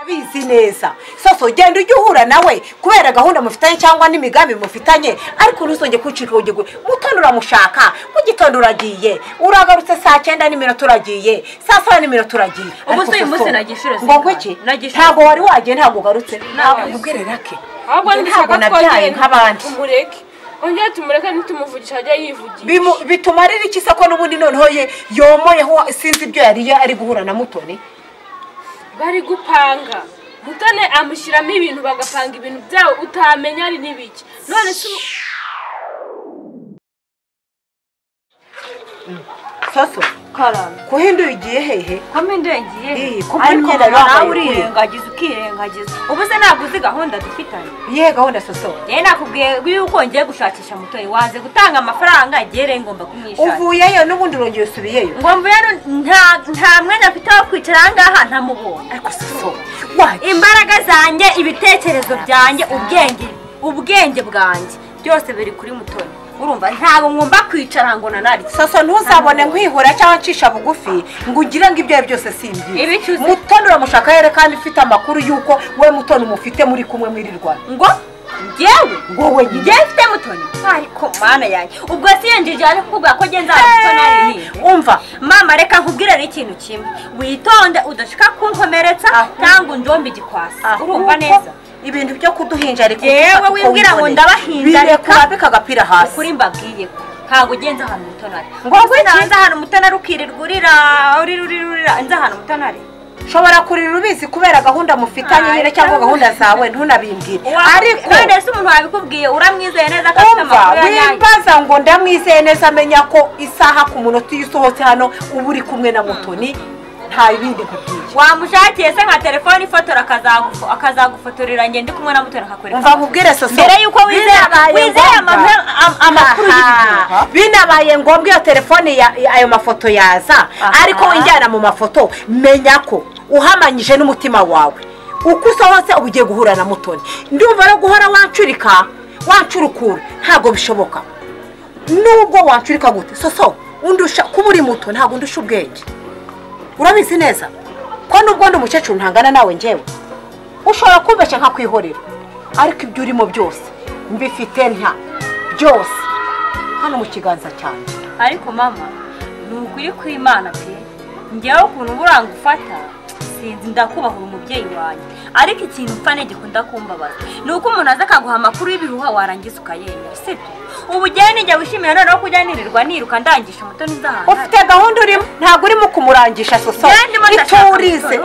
bizi neza sose ugenda ujya uhura nawe kubera gahunda mufitanye cyangwa n'imigambi mufitanye ariko ntuzongere kucika urugi mu gitondo uramushaka mu gitondo uragiye uragarutse saa cyenda n'iminota uragiye saa saba n'iminota uragiye Ubu se uyu munsi nagishyura ngo ngo iki nagishyura. ntabwo wari wagiye ntabwo ugarutse Ntabwo. ubwire rake ahubwo Njye ntabwo ntabwo nabyaye nabyaye nk'abandi. tumureke ongera tumureke ntitumuvugishe ajya yivugisha Bimu- bitumarira iki se ko n'ubundi noneho ye yomoyeho sinzi ibyo yari ari guhura na mutoni bari gupanga mutone amushyiramo ibintu bagapanga ibintu byabo utamenya ari n'ibiki none se ubu- soso karame kuhinduye ugiye hehe kome ndengeye Iyi, ko mbona ariko imyenda yambaye nawe kuri iyi. urirengagiza ukirengagiza ubu se ntabwo uzi gahunda dufitanye iyihe gahunda soso rero nakubwiye yuko ngiye gushakisha mutoyi waze gutanga amafaranga igihe ngomba kumwishakira uvuyeyo n'ubundi urongeye usubiyeyo ngo mvuye hano nta- nta mwanya mfite wo kwicara aha ngaha ntamubonye ariko soso waje imbaraga zanjye ibitekerezo byanjye ubwenge ubwenge bwanjye byose biri kuri mutoni urumva ntabwo ngomba kwicara ngo nanarye soso ntuzabone nkwihura cyangwa ncisha bugufi ngo ugire ngo ibyo ari byose Ibi simbi cyuzi- mutoni uramushaka rero kandi ufite amakuru y'uko we mutoni mufite muri kumwe mwirirwana ngo ngewe wowe nyine ngewe mfite mutoni ariko mana yanjye ubwo si iyo njije yaje kukubwira ko ngenza mutoni umva mama reka nkubwire n'ikintu kimwe witonde udashika kunkomeretsa cyangwa unjombe igikwasi urumva ahubwo neza ibintu byo kuduhinjarika Yewe wibwira ngo ndabahindarika. birekura agapira hasi ukuri mbabwiye ko ntabwo ugenza ahantu umutonari Ngo ngo iki? nza ahantu umutonari ukirirwa urira urira urira urira nza ahantu umutonari ushobora kurira ubizi kubera gahunda mufitanye nyine cyangwa Ay, gahunda zawe ntunabimbwire ariko kandi ese umuntu wabikubwiye uramwizeye neza ko afite umva amakuru yanyaye wimbaza ngo ndamwizeye neza amenya ko isaha ku munota iyo usohotse hano uba uri kumwe na mutoni nta bindi nkubwiye wamushakiye se nka telefone ifotora akazagufo- akazagufotorera njye ndi kumwe na mutoni akakwereka umva nkubwire soso mbere yuko wizeye Binabaye wizeye ngombwa. amahwe- am- amakuru y'ibintu Aha. binabaye ngombwa iyo telefone ya- ya- ayo mafoto yaza Aha. ariko injyana mu mafoto menya ko uhamanyije n'umutima wawe uko usohotse uba ugiye guhura na mutoni ndumva rero guhora wancurika wancurukura ntabwo bishoboka nubwo wancurika gute soso undusha kuba uri muto ntabwo undusha ubwenge urabizi neza ko nubwo ndi umukecuru ntangana nawe njyewe ushobora kumbeshya nkakwihorera ariko ibyo urimo byose mbifite nta byose hano mu kiganza cyanjye ariko mama ni ukuri kw'imana pe njyewe ukuntu uba urangufata sinzi ndakubahura umubyeyi wanjye ariko ikintu mfa gikunda kumbabaza ni uko umuntu aza akaguha amakuru y'ibihuha warangiza ukayemera sibyo ubu ugiye nijya wishimira noneho kujya nirirwa niruka ndangisha umutoni z'ahantu ufite gahunda urimo ntabwo urimo kumurangisha soso icyo urize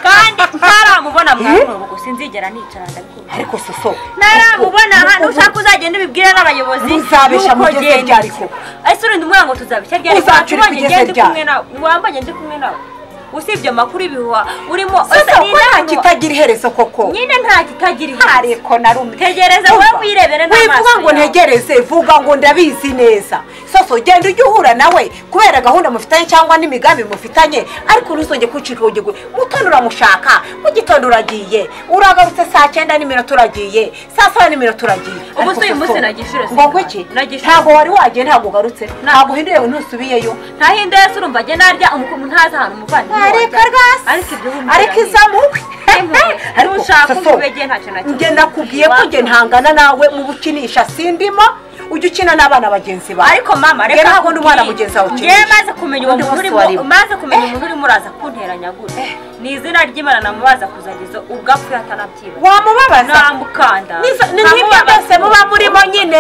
kandi ntaramubona mwarimu ubu sinzigera nicara ndabikubwira ariko soso ntaramubona hano ubu- ushaka uzagenda ubibwira n'abayobozi Muzabeshya y'uko mugeze genda. ryari ko? ese urinda umwana ngo tuzabeshya ryari Uzacurika Watubonye ugeze ngende ryari? kumwe nawe wambanye ndi kumwe nawe usibye amakuru ibihuha urimo soso ese ko nta n'inama- kitagira iherezo koko nyine nta kitagira iherezo ariko narume Tegereza wowe wirebere n'amaso wivuga ngo yawe. ntegereze vuga ngo ndabizi neza soso genda ujye uhura nawe kubera gahunda mufitanye cyangwa n'imigambi mufitanye ariko ntuzongere kucika urugi ngo mutoni uramushaka mu gitondo uragiye uragarutse saa cyenda n'iminota uragiye saa saba n'iminota uragiye Ubu se Ariko uyu munsi Soso, nagishyura ngo ngo iki nagishyura. ntabwo wari wagiye ntabwo ugarutse ntabwo uhinduye ntusubiyeyo ntahinda yose urumva ajya narya umukumu ntazi ahantu umuvandimwe ariko wajya. rwose ariko ibyo wumva ariko birareba. izamukwe Impuhwe. Ntushaka Soso, umubegeye ntacyo na kimwe. njye nakubwiye ko njye ntangana nawe mu bukinisha sindimo ujya ukina n'abana bagenzi bawe ariko mama Njye reka ntabwo ndi umwana nkubwire. mugenzi wawe ukinisha. Njye maze kumenya uwo Undi muntu munsi urimo warimo. maze kumenya umuntu urimo uraza kunteranya gute ni izina ry'imana namubaza kuzageza ubwo apfuye atanabyiba wamubabaza namukanda ni nk'ibyo byose muba murimo nyine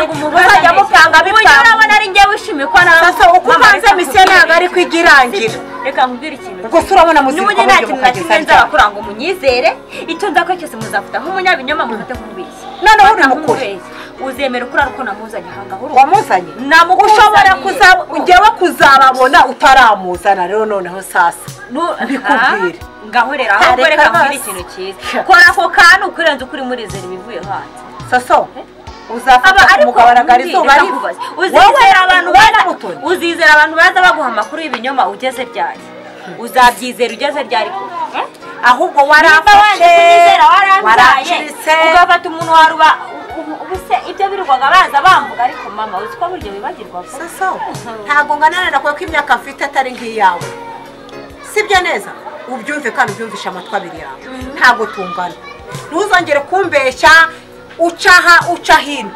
muzajya mupanga bipanga urabona ari njye wishimiye ko nawe sasa uko Mama, ubanza reka misiyo nkubwire ntabwo ariko ikintu. igirangira reka nkubwire ikintu ubwo se urabona n'ubu muzirikwa buryo njye nta kintu na mukageza kimwe ryari nzabakora ngo munyizere icyo nzakora cyose muzafata nk'umunyabinyoma mufate nk'umubeshyi noneho uri Mufata mukuru nk'umubeshyi. uzemera ko ari uko namuzanye aha ngaho urumva wamuzanye namukuzaniye. ushobora kuzaba njyewe kuzababona utaramuzana rero noneho sasa Mbikubwire. ngahorera Kare ahubwo reka kabasi. nkubwire ikintu cyiza kora ako kantu ukurenze uko uri murizera ibivuye hanze soso aba uzafata ariko umugabaragara nkubwire, izuba reka riva nkubaze. Wowe uzizera abantu wowe baza na Mutoni. uzizera abantu baza baguha amakuru y'ibinyoma ugeze ryari uzabyizera ugeze ryari koko ahubwo Nimba wanze warafashe kunyizera waranzaye waracuritse ugafata umuntu waruba ubuse ibyo birirwaga baza bambuga ariko mama uzi ko buryo bibagirwa vuba. soso ntabwo nganana na kwe ko imyaka mfite atari nk'iyawe sibyo neza ubyumve kandi ubyumvishe amatwi abiri yawe ntabwo tungana ntuzongere kumbeshya uca aha uca hino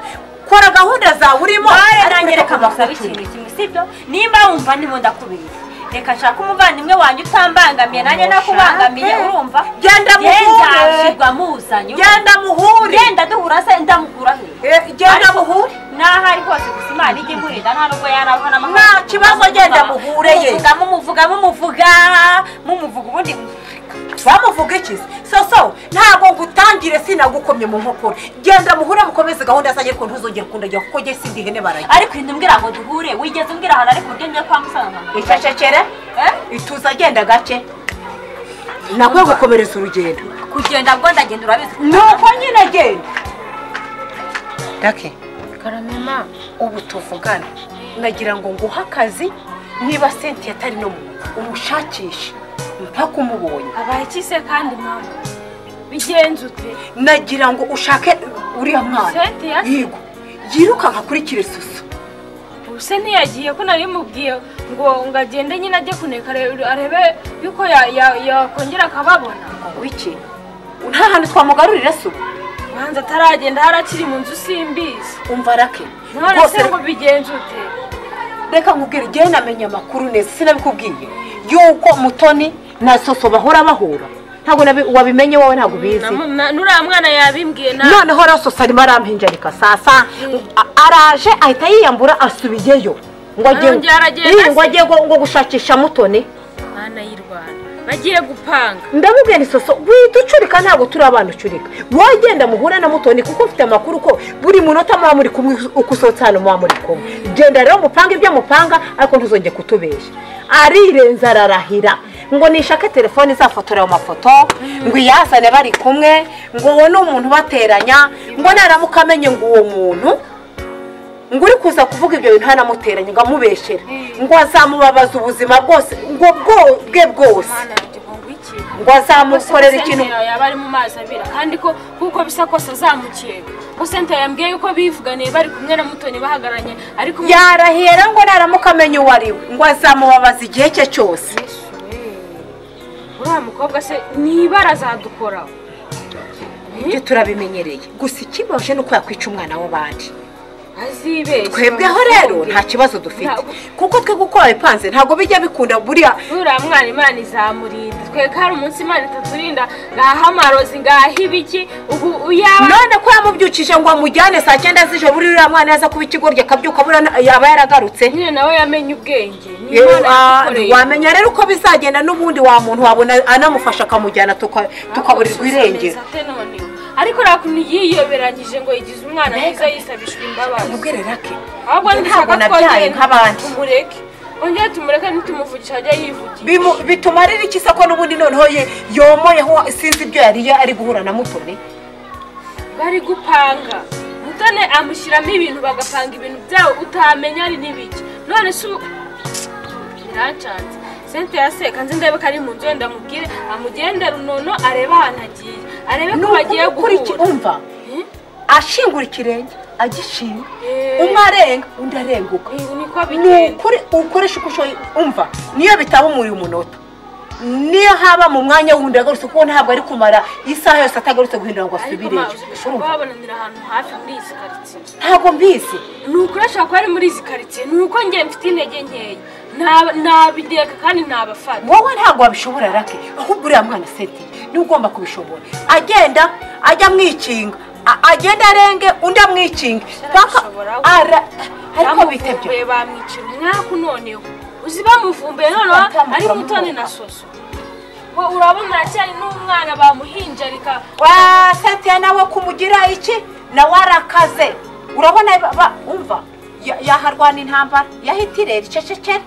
kora gahunda zawe urimo bare ariko nanjye ureka reka mbasaba amafuti. ikintu kimwe sibyo nimba wumva ndimo ndakubeshya reka nshaka umuvandimwe wanjye utambangamiye nanjye nakubangamiye Ushake. urumva Genda muhure. ndashirwa muzanye genda muhure genda duhura se ndamukura he Eh, genda Ariko muhure n'aho ari hose gusa imana ijya imurinda nta nubwo yarabaho n'amahanga Nta kibazo, genda muhure ye. mumuvuga mumuvuga mumuvuga mumuvuga ubundi bamuvuga iki soso ntabwo ngutangire sinagukomye mu nkokora genda muhure mukomeze gahunda zanjye ko ntuzongere kundajya kuko njye sindi ihene barajya ariko inda umbwira ngo duhure wigeze umbwira ahantu ariko uburyo njya kwa musaza nkamuvuga. icecekere Eh? ituza agenda gake nakwiye gukomereza urugendo kugenda bwo ndagenda urabizi nuko nyine genda gake karamema ubu tuvugane nagira ngo nguhe akazi niba senti atari no mu umushakishe mpaka umubonye abaye iki se kandi mama bigenze ute nagira ngo ushake uriya mwana Senti ya- yigo yirukanka kuri kiresusu ubuse ntiyagiye ko nabimubwiye ngo ngo agende nyine ajye kuneka arebe arebe yuko ya- ya- yakongera akababona wiki nta hantu twamugarurira se ubu manza ataragenda hari akiri mu nzu simbizi umva rake none se rwose ngo bigenze ute reka nkubwire igihe namenye amakuru neza sinabikubwiye yuko mutoni na soso bahora bahura ntabwo nabi- wabimenye wowe ntabwo ubizi Na- na- nuriya mwana yabimbwiye na noneho rero soso arimo arampinjarika sasa a- araje ahita yiyambura asubiyeyo ngo Arongera aragenda Ii, ngo se? ajye ngo- ngo gushakisha mutoni mwana y'u rwanda bagiye gupanga ndamubwira isoso wita ucurika ntabwo turi abana ucurika wagenda muhure na mutoni kuko mfite amakuru ko buri munota muba muri kumwe uko usohotse hano muba muri kumwe genda rero mupanga ibyo mupanga ariko ntuzongere kutubeshya arirenza ararahira ngo nishake telefone izafotora ayo mafoto ngo iyazane bari kumwe ngo ubone umuntu ubateranya ngo naramuka amenye ngo uwo muntu ngo uri kuza kuvuga ibyo bintu hanamuteranye ngo amubeshere ngo azamubabaza ubuzima bwose ngo bwo bwe bwose mwana ngo ngwiki ngo azamukorera ikintu yaba ari mu mazi abira kandi ko kuko bisa kose azamukeka ko senta yambwiye yuko bivuganiye bari kumwe na mutoni bahagaranye ariko umu- yarahera ngo naramuka amenya uwo ari we ngo azamubabaza igihe cye cyose Yesu, eh. uriya mukobwa se nibara azadukoraho ibyo turabimenyereye gusa ikibaje ni uko yakwica umwana w'abandi azibeshya twebweho rero nta kibazo dufite Ntabwo- kuko twe gukora bipanze ntabwo bijya bikunda buriya uriya mwana imana izamurinda tweka hari umunsi imana itaturinda ngaha amarozi ngaha ibiki ubu uyaba none ko yamubyukije ngo amujyane saa cyenda z'ijoro uriya mwana yaza kuba ikigoryi akabyuka abura na- yaba yaragarutse nyine nawe yamenye ubwenge Ni Eh, Imana ah, yadukoreye. wamenya rero uko bizagenda n'ubundi wa muntu wabona anamufasha akamujyana tuka- tukaburirwa irengero Ate none? ariko uriya kuntu yiyoberanyije ngo yigize umwana mwiza yisabishwa imbabazi ubwere rake ahubwo njye ntabwo nabyaye nk'abandi tumureke ongera tumureke ntitumuvugisha ajya yivugira Bimu- bitumarira iki se ko n'ubundi noneho ye yomoyeho sinzi ibyo yari ari guhura na mutoni bari gupanga mutone amushyiramo ibintu bagapanga ibintu byabo utamenya ari n'ibiki none se ubu birancanze sente yaseka nzi ndebe ko ari mu nzu wenda amubwire amugende runono arebe ahantu agiye arebe ko bagiye guhura umva Hmm? ashingura ikirenge agishinga Eh. umwe arenga undi arenguka Ni- niko ni bigenda ukuri ukoresha uko ushoboye umva niyo bitaba umuri umunota niyo haba mu mwanya wundi agarutse kuko ntabwo ari kumara isaha yose atagarutse guhindura ngo ariko asubire ma- ushobora Urumva? kuhabonanira ahantu hafi muri izi karitsiye ntabwo mbizi ni ukoresha ko ari muri izi karitsiye ni uko njye mfite intege nkeya Naba- nabireka kandi nabafata wowe ntabwo wabishobora rake ahubwo uriya mwana seti niwe ugomba kubishobora agenda ajya amwikinga a- agenda arenge undi amwikinga paka Arabishobora we. ara ariko bitebye bamuvumbuye bamwicira umwaku noneho uzi bamuvumbuye noneho Batamukuramo ari mutoni na soso we urabona aracyari n'umwana bamuhinjarika wa seti nawe kumugira iki nawe arakaze urabona ba- ba- umva ya- yaharwana intambara yahitirera icecekere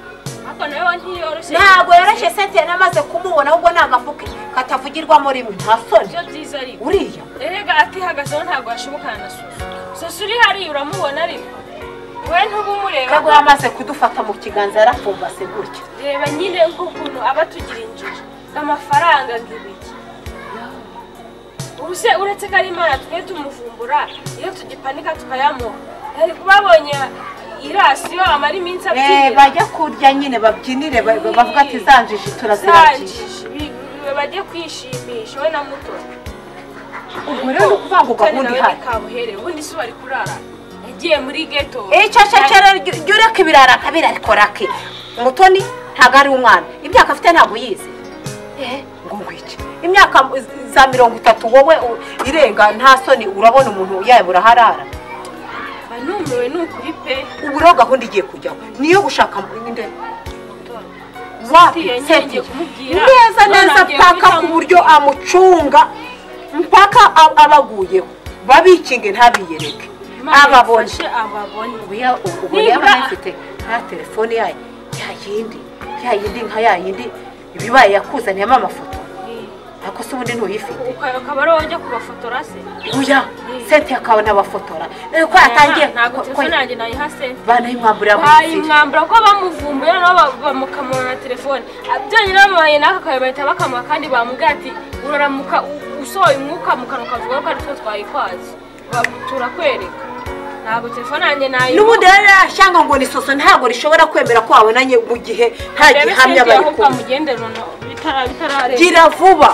ariko nawe ntiyoroshye ntabwo yoroshye seti yanamaze kumubona ahubwo ni agafuke katavugirwamo rimwe nta soni ibyo byiza ariko uriya erega atihagazeho ntabwo yashobokana na soso soso uri hariya uramubona ariko we ntuba umureba ntabwo yamaze kudufata mu kiganza yarapfumbase gutya reba nyine nk'ukuntu aba atugira injiji amafaranga nk'ibiki ubu se uretse ko ari imana twe tumuvumbura iyo tugipanika tukayamuha yari babonye irasiyo amara iminsi Eh, abyinira bajya kurya nyine babyinire ba- ba- bavuga ati zanjiji turaziragiye zanjije Bi- bajye kwishimisha we na mutoni ubwo rero ni ukuvuga ngo gahunda nawe ihari ni kabuhere ubundi si wari kurara yagiye muri geto icyo cyo rero jya jya ureka ibirara ntabirarikora ke umutoni ntabwo ari umwana imyaka afite ntabwo yize ngo ngwice imyaka za mirongo itatu wowe u- irenga nta soni urabona umuntu yaba uraharara mba numiwe ni ukuri pe ubu rero gahunda igiye kujyaho niyo gushaka inde mutoni wapi Uriya se ngiye kumubwira. neza neza Naragiye paka ku guhitamo. buryo amucunga mpaka a- abaguyeho babikinge ntabiyereke Imana ababone yafashe ababone ubu ya- ubu- ubu Nibura- yaba anafite nta telefone yayo ya yindi ya yindi nka ya yindi ibibaye yakuzaniyemo amafoto ariko se ubundi ntuyifite ukayoka bari wowe ujya kubafotora se uya senti akabona abafotora Eh, ko yatangiye ntabwo ko- ko- telefone yanjye nayiha se banayimwambura mu bayimwambura ko bamuvumbuye noneho ba- bamukamura na telefone Ah, byonyine bamuhaye n'aka kayo bahita bakamuha kandi bamubwira ati uraramuka u- usohoye umwuka mu kanwa kavuga ko ari two twayikwaze Ba- turakwereka ntabwo telefone yanjye nayiha n'ubundi rero yashyanga ngo ni soso ntabwo rishobora kwemera ko wabonanye mu gihe nta gihamya bari aho kumwe bwamugendera bitara- bitararengera gira vuba